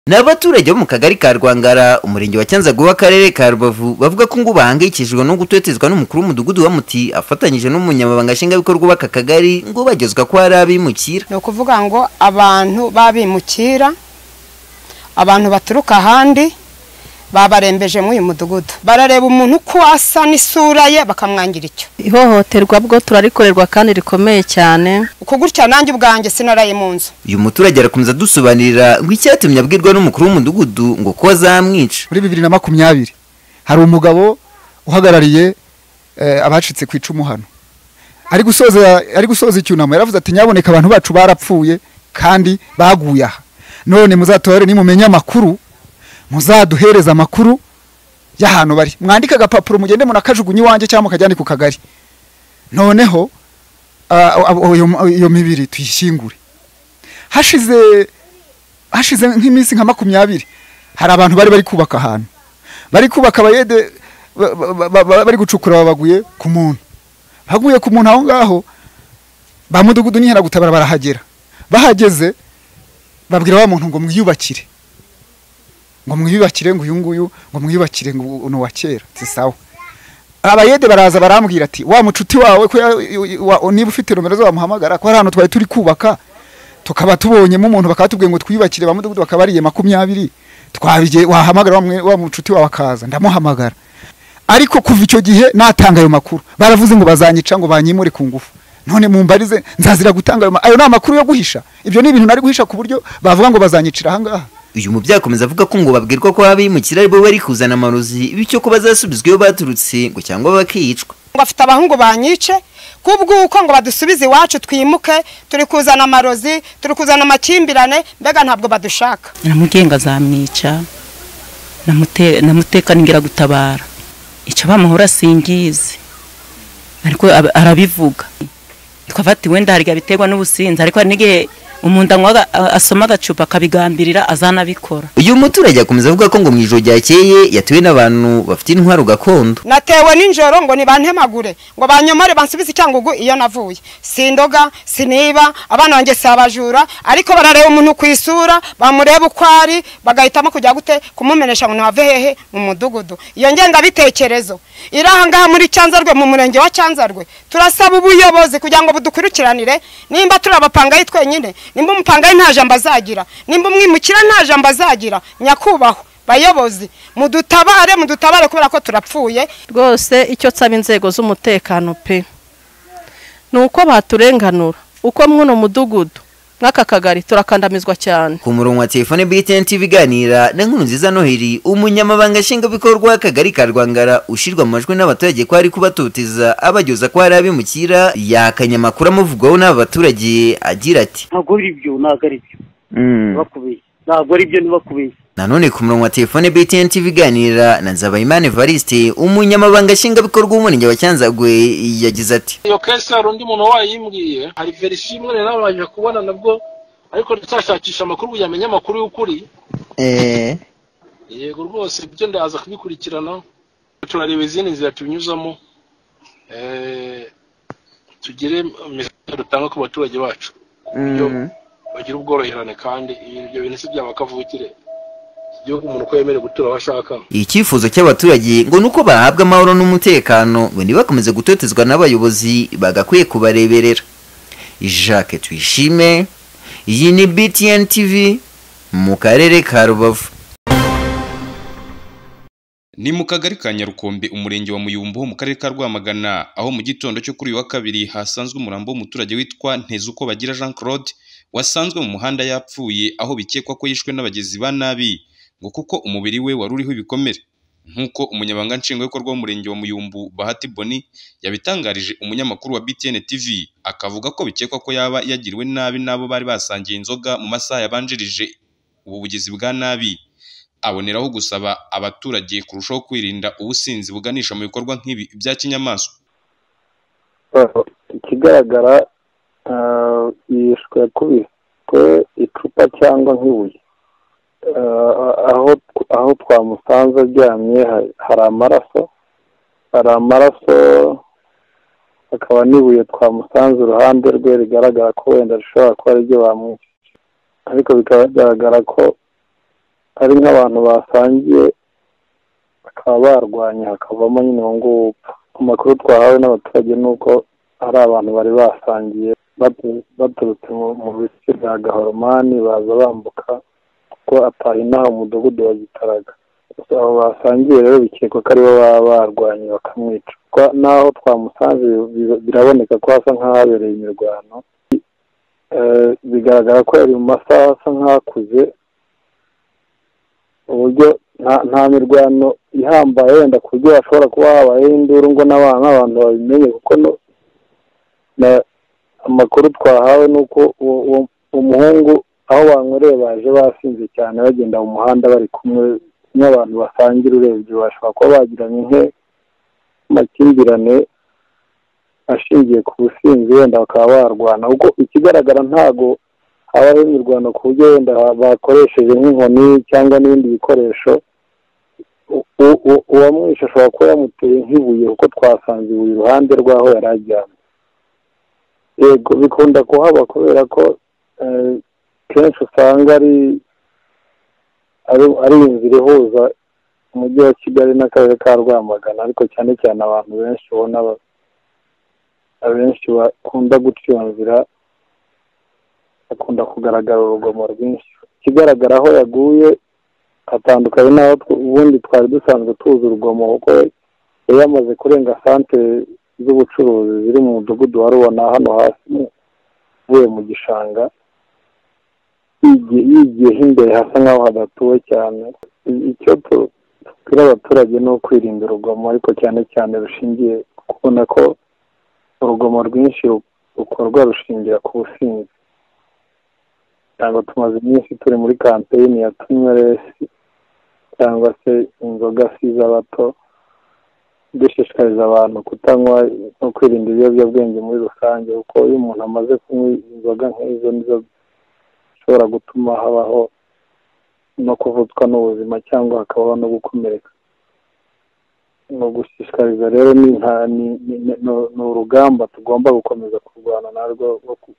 ni abaturage bo mu kagari ka rwangara umurenge wa cyanzagu w'akarere ka rubavu bavuga ko ngo bahangayikishijwe no gutotezwa n'umukuru w'umudugudu wa muti afatanyije n'umunyamabanga nshingwabikorwa w'aka kagari ngo bagezwa ko hari abimukira ni ukuvuga ngo abantu b'abimukira abantu baturuka ahandi babarembeje muri uyu mudugudu barareba umuntu uko asa n'isura ye bakamwangira icyo ihohoterwa bwo turarikorerwa kandi rikomeye cyane uko gutya nanjye ubwanjye sinaraye mu nzu uyu muturage arakomeza dusobanurira ngo icyatumye abwirwa n'umukuru w'umudugudu ngo ko azamwica muri bibiri na makumyabiri hari umugabo uhagarariye eh, abacitse ku icumu hano ari gusoza ari gusoza icyunamo yaravuze ati nyaboneka abantu bacu barapfuye kandi baguye aha none muzatore nimumenya amakuru muzaduhereza amakuru y'ahantu bari mwandike agapapuro mugende munakajugunye iwanjye cyangwa mukajyane ku kagari noneho ah, abo- iyo- iyo mibiri tuyishyingure hashize hashize nk'iminsi nka makumyabiri hari abantu bari bari kubaka ahantu bari kubaka abayede ba- ba- ba- ba- bari gucukura baguye ku muntu baguye ku muntu aho ngaho ba mudugudu n'inkeragutabara barahagera bahageze babwira wa muntu ngo mwiyubakire ngo mwiyubakire ngo uyu nguyu ngo mwiyubakire ngo uno wa kera si sawa abayede baraza barambwira ati wa mucuti wawe ko ya- wa- niba ufite nomero zo wamuhamagara ko hari ahantu twari turi kubaka tukaba tubonyemo umuntu bakatubwiye ngo twiyubakire ba mudugudu bakaba bariye makumyabiri twabigiye wahamagara wa mwe- wa mucuti wawe akaza ndamuhamagara ariko kuva icyo gihe natanga ayo makuru baravuze ngo bazanyica ngo banyimure ku ngufu none mumbarize nzazira gutanga ayo ma- ayo ni amakuru yo guhisha ibyo ni ibintu nari guhisha ku buryo bavuga ngo bazanyicira ahangaha uyu mubyeyi akomeza avuga ko ngo babwirwa ko abimukira ari bo bari kuzana amarozi bityo ko bazasubizwa iyo baturutse ngo cyangwa bakicwa ngo afite abahungu banyice kubw'uko ngo badusubize iwacu twimuke turi kuzana amarozi turi kuzana amakimbirane mbega ntabwo badushaka namugenga azamwica namute- namutekanira gutabara icyo bamuhora singizi ariko ab- arabivuga twava ati wenda harya biterwa n'ubusinzi ariko hari n'igihe umuntu anywa aga- a- asoma agacupa akabigambirira azanabikora uyu muturage akomeza avuga ko ngo mu ijoro ryakeye yatuwe n'abantu bafite intwaro gakondo natewe n'injoro ngo nibantemagure ngo banyomore bansubize icyangugu iyo navuye sindoga siniba abana banjye si abajura ariko barareba umuntu ku isura bamureba uko ari bagahitamo kujya gute kumumenesha ngo nave hehe mu mudugudu iyo ngengabitekerezo iri aha ngaha muri cyanzarwe mu murenge wa cyanzarwe turasaba ubuyobozi kugira ngo budukurikiranire nimba turi abapangayi twenyine nimba umupangayi nta jambo azagira nimba umwimukira nta jambo azagira nyakubahwa bayobozi mudutabare mudutabare kubera ko turapfuye rwose icyo nsaba inzego z'umutekano pe ni uko baturenganura uko mw'uno mudugudu nk'aka kagari turakandamizwa cyane ku murongo wa telefone btn tv iganira na nkuru nziza noheli umunyamabanga nshingwabikorwa w'akagari ka rwangara ushyirwa mu majwi n'abaturage ko ari kubatoteza abageza ko hari abimukira yakanye amakuru amuvugwaho n'aba baturage agira ati ntabwo ari byo ntabwo ari byo ntibakubeshye ntabwo ari byo ntibakubeshye nanone ku murongo wa telefone btn tv iganira na nzabayimana evariste umunyamabanga nshingwabikorwa w'umurenge wa cyanzagwe yagize ati iyo kesi hari undi muntu wayimbwiye hari verisiyo imwe rero nabanje kubona nabwo ariko ndacyashakisha amakuru ngo yamenye amakuru y'ukuri yego rwose ibyo ndaza kubikurikirana turareba izindi nzira tubinyuzamo Eh, tugire message dutanga ku baturage bacu ku buryo bagira ubworoherane kandi ibyo bintu si byaba kavukire igihugu umuntu uko yemerewe gutura aho ashaka icyifuzo cy'abaturage ngo ni uko bahabwa amahoro n'umutekano ngo ntibakomeze gutotezwa n'abayobozi bagakwiye kubareberera jacques tuyishime iyi ni btn tv mu karere ka rubavu Ni mu kagari ka Nyarukombe umurenge wa Muyumbu ho mu karere ka Rwamagana aho mu gitondo cyo kuri uyu wa kabiri hasanzwe umurambo w'umuturage witwa Ntezuko Bagira Jean Claude wasanzwe mu muhanda yapfuye aho bikekwa ko yishwe n'abagizi ba nabi ngo kuko umubiri we wari uriho ibikomere nk'uko umunyamabanga nshingwabikorwa w'umurenge wa Muyumbu Bahati Boni yabitangarije umunyamakuru wa BTN TV akavuga ko bikekwa ko yaba yagiriwe nabi n'abo bari basangiye inzoga mu masaha yabanjirije ubu bugizi bwa nabi aboneraho gusaba abaturage kurushaho kwirinda ubusinzi buganisha mu bikorwa nk'ibi bya kinyamaswa ikigaragara ah, yishwe yakubiswe icupa cyangwa nk'ibuye Ah, aho aho twamusanze aryamye ha- hari amaraso hari amaraso hakaba n'ibuye twamusanze iruhande rwe rigaragara ko wenda rishobora kuba ariryo bamwishe ariko bikaba bigaragara ko ari nk'abantu basangiye bakaba barwanya hakavamo nyine uwo nguwo upfa amakuru twahawe n'abaturage ni uko ari abantu bari basangiye batu- baturutse mu mu bice bya gahoromani baza bambuka kuko ataha inaha umudugudu wa gitaraga gusa abo basangiye rero bikekwa ko aribo baba barwanye bakamwica Kwa- n'aho twamusanze bi- biraboneka ko hasa nk'ahabereye imirwano Eh, bigaragara ko yari mu masaha asa nk'akuze uburyo nta- nta mirwano ihambaye wenda ku buryo hashobora kuba habayeho induru ngo n'abana n'abantu babimenye kuko no- na- amakuru twahawe ni uko uwo- uwo- umuhungu aho banywereye baje basinze cyane bagenda mu muhanda bari kumwe n'abantu basangira urebye bashobora kuba bagiranye nke amakimbirane ashingiye ku businzi wenda bakaba barwana ubwo ikigaragara ntago habaho imirwano ku buryo wenda bakoresheje nk'inkoni cyangwa n'ibindi bikoresho U- u- u- uwamwishe ashobora kuba yamuteye nk'ibuye kuko twasanze ibuye iruhande rw'aho yari aryamye yego bikunda kuhaba kubera ko eh, kenshi usanga ari ari- ari inzira ihuza umujyi wa kigali n'akarere ka rwamagana ariko cyane cyane abantu benshi ubona ba- abenshi bakunda guca iyo nzira akunda kugaragara urugomo rwinshi ikigaragara aho yaguye hatandukanye n'aho tw- ubundi twari dusanzwe tuzi urugomo kuko yari yamaze kurenga santere z'ubucuruzi ziri mu mudugudu wa rubona hano hasi uvuye mu gishanga yigiye yigiyeho imbere hasa nk'aho hadatuwe cyane I- icyo tu- tubwira abaturage ni ukwirinda urugomo ariko cyane cyane rushingiye ku kubona ko urugomo rwinshi ru- rukorwa rushingira ku businzi ntabwo tumaze iminsi turi muri kampeyini ya tunyweresi cyangwa se inzoga siza bato dushishikariza abantu kutanywa no kwirinda ibiyobyabwenge muri rusange kuko iyo umuntu amaze kunywa inzoga nk'izo nizo zishobora gutuma habaho no kuvutswa n'ubuzima cyangwa hakabaho no gukomereka ni ugushishikariza rero ni nta- ni- ni- ni- ni- ni urugamba tugomba gukomeza kurwana narwo rwo ku-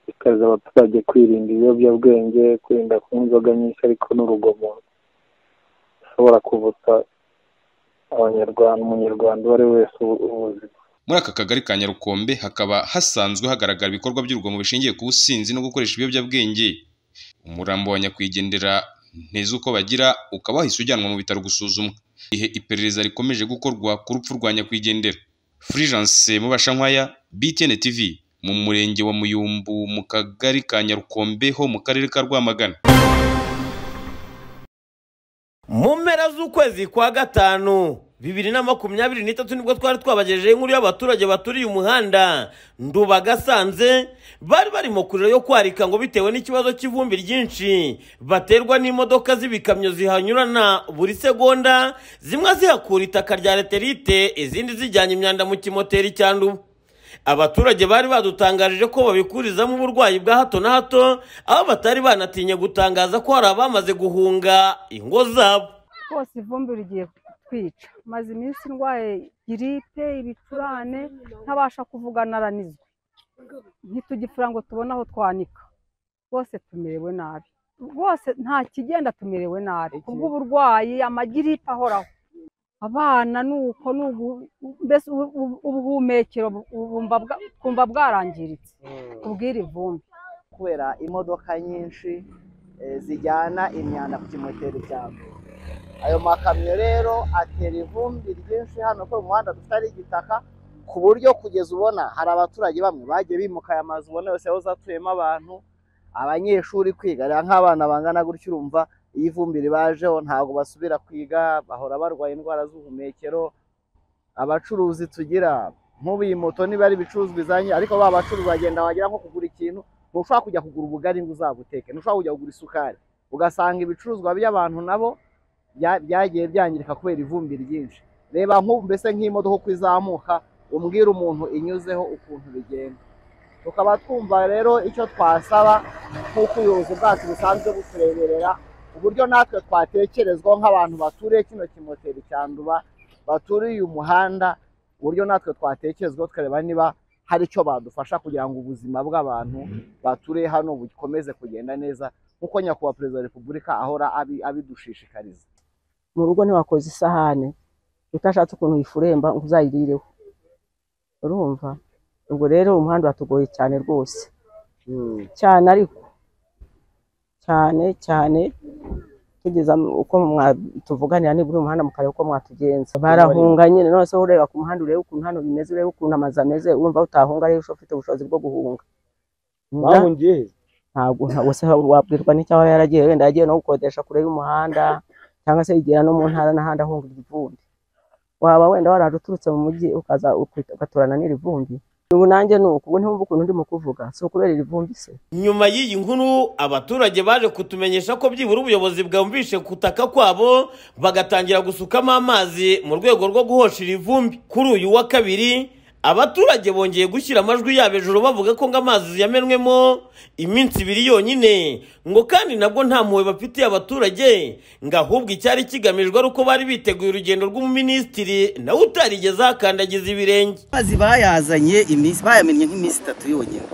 gushishikariza abaturage kwirinda ibiyobyabwenge kwirinda kunywa inzoga nyinshi ariko n'urugomo rushobora kuvutsa abanyarwanda umunyarwanda uwo ari we wese ubu- ubuzima muri aka kagari ka nyarukombe hakaba hasanzwe hagaragara ibikorwa by'urugomo bishingiye ku businzi no gukoresha ibiyobyabwenge umurambo wa nyakwigendera nteze uko bagira ukaba wahise ujyanwa mu bitaro gusuzumwa ihe iperereza rikomeje gukorwa ku rupfu rwa nyakwigendera furigence mubashankwaya btn tv mu murenge wa muyumbu mu kagari ka nyarukombe ho mu karere ka rwamagana mu mpera z'ukwezi kwa gatanu bibiri na makumyabiri n'itatu nibwo twari twabagejeho inkuru y'abaturage baturiye umuhanda ndubagasanze bari barimo kurira yo kwarika ngo bitewe n'ikibazo cy'ivumbi ryinshi baterwa n'imodoka z'ibikamyo zihanyurana buri segonda zimwe zihakura itaka rya reterite izindi zijyanye imyanda mu kimoteri cya nduba abaturage bari badutangarije ko babikurizamo uburwayi bwa hato na hato aho batari banatinye gutangaza ko hari abamaze guhunga ingo zabo rwose ivumbi rigiye kutwica maze iminsi ndwaye giripe ibicurane ntabasha kuvuga naranizwe ntitugipfura ngo tubone aho twanika rwose tumerewe nabi rwose nta kigenda tumerewe nabi kubw'uburwayi amagiripe ahoraho abana ni uko ni ugu- mbese ubu- ubu- ubuhumekero bu- bumva bwa- bwumva bwarangiritse kubw'iri vumbi kubera imodoka nyinshi eh, zijyana imyanda ku kimoteri cyabo ayo makamyo rero atera ivumbi ryinshi hano ko mu muhanda tutari igitaka ku buryo kugeza ubona hari abaturage bamwe bagiye bimuka aya mazu ubona yose yahoze atuyemo abantu abanyeshuri kwiga rero nk'abana bangana gutyo urumva iyo ivumbi ribajeho ntabwo basubira kwiga bahora barwaye indwara z'ubuhumekero abacuruzi tugira nk'ubu iyi moto niba ari ibicuruzwa izanye ariko ba bacuruzi bagenda wagira nko kugura ikintu ntushobora kujya kugura ubugari ngo uzabuteke ntushobora kujya kugura isukari ugasanga ibicuruzwa by'abantu nabo bya- byagiye byangirika kubera ivumbi ryinshi reba nk'ubu mbese nk'imodoka uko izamuka umbwira umuntu inyuzeho ukuntu bigenda tukaba twumva rero icyo twasaba nk'uko ubuyobozi bwacu busanzwe butureberera uburyo natwe twatekerezwaho nk'abantu baturiye kino kimoteri cyanduba baturiye umuhanda uburyo natwe twatekerezwaho tukareba niba hari icyo badufasha kugira ngo ubuzima bw'abantu baturiye hano bukomeze kugenda neza nk'uko nyakubahwa perezida wa repubulika ahora abi- abidushishikariza mu rugo ntiwakoze isahane utashatse ukuntu uyifuremba ngo uzayirireho urumva ubwo rero umuhanda uratugoye cyane rwose cyane ariko cyane cyane tugeza mu- uko mwa- tuvuganira nibura umuhanda mukareba uko mwatugenza barahunga nyine none se ureba ku muhanda urebe ukuntu hano bimeze urebe ukuntu amazu ameze urumva utahunga rero ufite ubushobozi bwo guhunga bahungiye he ntabwo ntabwo se wabwirwa n'icyo aba yaragiye wenda yagiye no gukodesha kure y'umuhanda cyangwa se yigera no mu ntara n'ahandi ahunga irivumbi waba wenda waraje uturutse mu mujyi ukaza ukwita- ugaturana n'irivumbi ubu nanjye ni uku ubu ntiwumva ukuntu ndimo kuvuga si ukubera irivumbi se nyuma y'iyi nkuru abaturage baje kutumenyesha ko byibura ubuyobozi bwumvishe kutaka kwabo bagatangira gusukamo amazi mu rwego rwo guhosha iri vumbi kuri uyu wa kabiri abaturage bongeye gushyira amajwi yabo hejuru bavuga ko ngo amazi yamenwemo iminsi ibiri yonyine ngo kandi nabwo nta mpuhwe bafitiye abaturage ngo ahubwo icyari kigamijwe ari uko bari biteguye urugendo rw'umuminisitiri nawe utarigeze ahakandagiza ibirenge amazi bayazanye iminsi bayamennye nk'iminsi itatu yonyine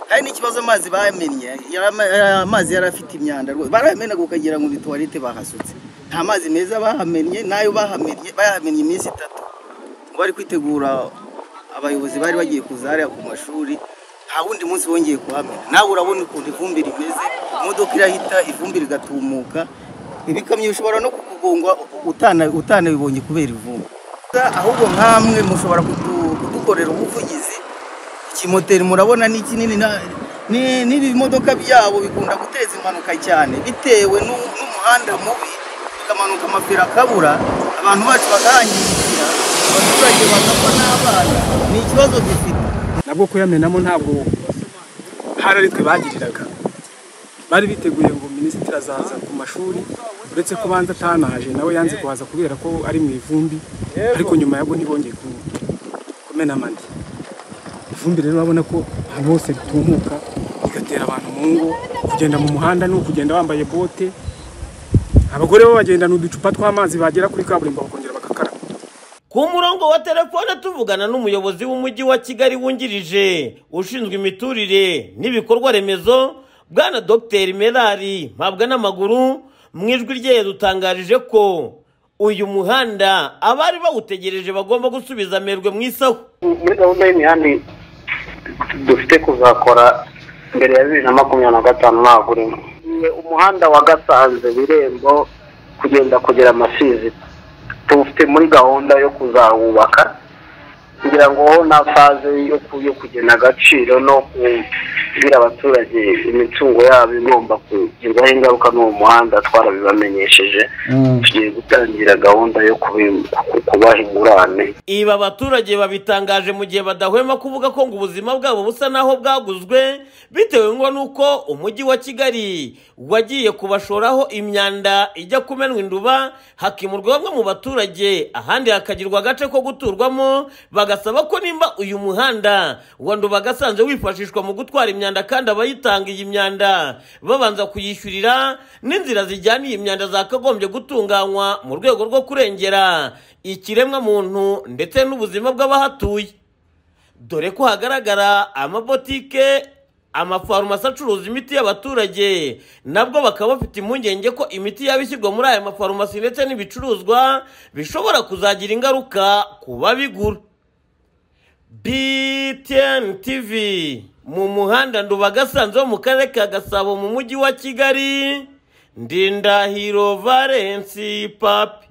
hari n'ikibazo amazi bayamennye yama- aya amazi yari afite imyanda rwose barayamenaga ukagira ngo ni tuwarete bahasutse nta mazi meza bahamennye n'ayo bahamennye bayamennye iminsi itatu ngo bari kwitegura abayobozi bari bagiye kuza hariya ku mashuri nta wundi munsi wongeye kuhamena nawe urabona ukuntu ivumbi rimeze imodoka irahita ivumbi rigatumuka ibikamyo bishobora no kukugongwa utana- utanabibonye kubera ivumbi ahubwo nkamwe mushobora kudu- kudukorera ubuvugizi ikimoteri murabona ni kinini na- ni- n'ibimodoka byabo bikunda guteza impanuka cyane bitewe n'u- n'umuhanda mubi bikamanuka amapira akabura abantu bacu bakahangirikira abaturage bagapfa n'abana ni ikibazo dufite nabwo kuyamenamo ntabwo hari ari twe bagiriraga bari biteguye ngo minisitiri azaza ku mashuri uretse ko banza atanaje nawe yanze kuhaza kubera ko ari mu ivumbi ariko nyuma yabwo ntibongeye ku- kumena amande ivumbi rero urabona ko ahantu hose ritumuka rigatera abantu mu ngo kugenda mu muhanda ni ukugenda wambaye bote abagore bo bagendana uducupa tw'amazi bagera kuri kaburimbo bakongera bagakaraba Ku murongo wa telefone tuvugana n'umuyobozi w'umujyi wa Kigali wungirije ushinzwe imiturire n'ibikorwa remezo bwana Dr Merari mpabwa n'amaguru mu ijwi rye yadutangarije ko uyu muhanda abari bawutegereje bagomba gusubiza amerwe mu isaho muri gahunda y'imihanda dufite kuzakora mbere ya bibiri na makumyabiri na gatanu ntabwo urimo umuhanda wa gasanze birembo kugenda kugera amasizi tuwufite muri gahunda yo kuzawubaka kugira ngo na faze yo ku- yo kugena agaciro no kubwira abaturage imitungo yabo igomba kugirwaho ingaruka n'uwo muhanda twarabibamenyesheje tugiye gutangira gahunda yo kubi- ku- kubaha ingurane Ibi abaturage babitangaje mu gihe badahwema kuvuga ko ngo ubuzima bwabo busa naho bwaguzwe bitewe ngo nuko umujyi wa Kigali wagiye kubashoraho imyanda ijya kumenwa induba hakimurwa bamwe mu baturage ahandi hakagirwa agace ko guturwamo bagasaba ko nimba uyu muhanda wa nduba gasanze wifashishwa mu gutwara imyanda kandi abayitanga iyi myanda babanza kuyishyurira n'inzira zijyana iyi myanda zakagombye gutunganywa mu rwego rwo kurengera ikiremwa muntu ndetse n'ubuzima bw'abahatuye dore ko hagaragara amabotike amafarumasi acuruza imiti y'abaturage nabwo bakaba bafite impungenge ko imiti yaba ishyirwa muri aya mafarumasi ndetse n'ibicuruzwa bishobora kuzagira ingaruka ku babigura btn tv mu muhanda ndubagasanze wo mu karere ka gasabo mu mujyi wa kigali ndindahiro valensi papi